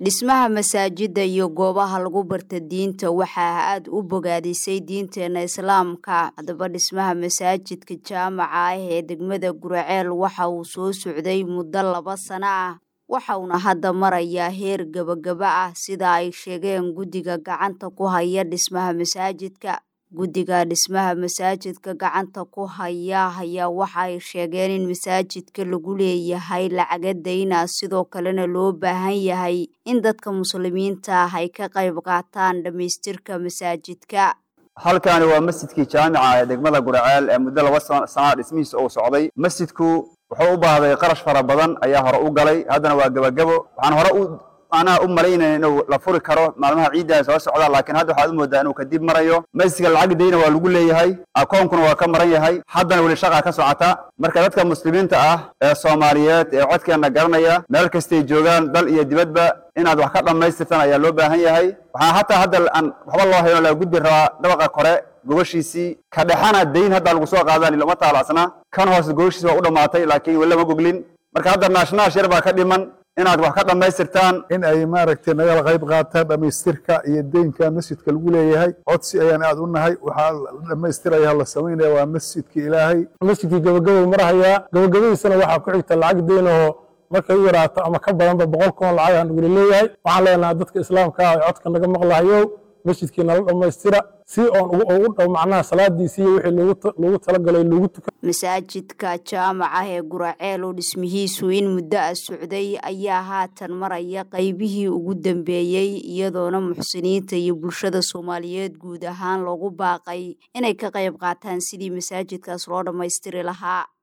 dhismaha masaajida iyo goobaha lagu barta diinta waxaa aada u bogaadisay diinteena islaamka haddaba dhismaha masaajidka jaamaca ah ee degmada guraceel waxa uu soo socday muddo laba sano ah waxauna hadda marayaa heer gebagaba ah sida ay sheegeen guddiga gacanta ku haya dhismaha masaajidka guddiga dhismaha masaajidka gacanta ku haya ayaa waxa ay sheegeen in masaajidka lagu leeyahay lacaga dayna sidoo kalena loo baahan yahay in dadka muslimiinta ah ay ka qayb qaataan dhammaystirka masaajidka halkaani waa masjidkii jaamica ee degmada guraceel ee muddo laba sanaa dhismihiisa uu socday masjidku wuxuu u baahday qarash fara badan ayaa hore u galay haddana waa gebagabo waxaan hore u anaa u malaynaya inuu la furi karo maalmaha ciiddaa soo socda laakiin hadda waxaad u moodaa inuu kadib marayo masjidka lacag dayna waa lagu leeyahay akoonkuna waa ka maran yahay haddana weli shaqaa ka socota marka dadka muslimiinta ah ee soomaaliyeed ee codkeenna garanaya meel kastay joogaan dal iyo dibadba inaad wax ka dhammaystirtaan ayaa loo baahan yahay waxaa hataa hadda aan waxba loo hayn la gudbi rabaa dhabaqa kore gogoshiisii ka dhexana dayn haddaa lagu soo qaadaan ilama taalacsna kan hoose gogoshiisi waa u dhammaatay laakiin weli lama goglin marka hadda naashnaash yar baa ka dhiman inaad wax ka dhammaystirtaan in ay maaragtay nagala qayb qaataan dhammaystirka iyo deynka masjidka lagu leeyahay codsi ayaan aad u nahay waxaa la dhammaystiraya la samaynaya waa masjidka ilaahay masjidkii gabagabou marahayaa gabagabadiisana waxaa ku xigta lacag deynahoo markay u yaraato ama ka badanba boqol kun lacag aan nagula leeyahay waxaan leenahay dadka islaamka ah ee codka naga maqlahayo masjidkii nala dhammaystira si oon ugu dhow macnaha salaadiisii wixii loogu talagalay loogu tuka masaajidka jaamaca ee guraceel oo dhismihiisu in muddo ah socday ayaa haatan maraya qaybihii ugu dambeeyey iyadoona muxsiniinta iyo bulshada soomaaliyeed guud ahaan loogu baaqay inay ka qayb qaataan sidii masaajidkaas loo dhammaystiri lahaa